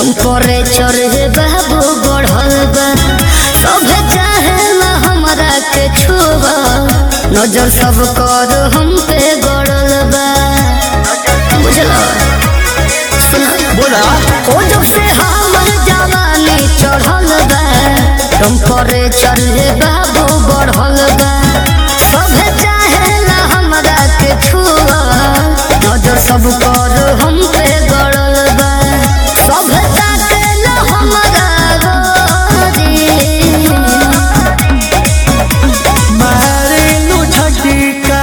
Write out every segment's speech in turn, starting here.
temperature हे बाबू बढ़ल बा सब चाहेला हमरा के छुआ नजर सब कर हम पे गड़ल बा बुझला सुना बोला ओ जब से हमर जवानी चढ़ल बा टेम्परेचर हे बाबू बढ़ल बा सब चाहेला हमरा के छुआ नजर सब कर हम पे गड़ल बा सब ताकेला हमरा गोरी मारेलू झटका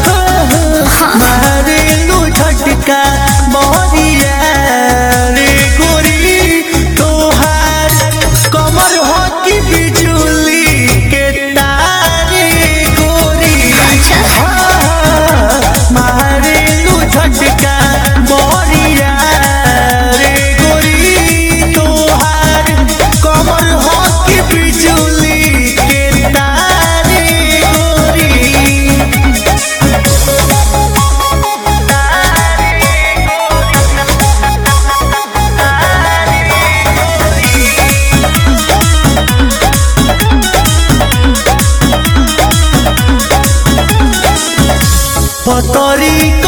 मारेलू झटका मोरिया रे गोरी तोहार कमर हो की बिजुली के तारे गोरी मारेलू झटका मोरिया रे गोरी तोहार कमर हो की बिजुली के तारे गोरी पतरी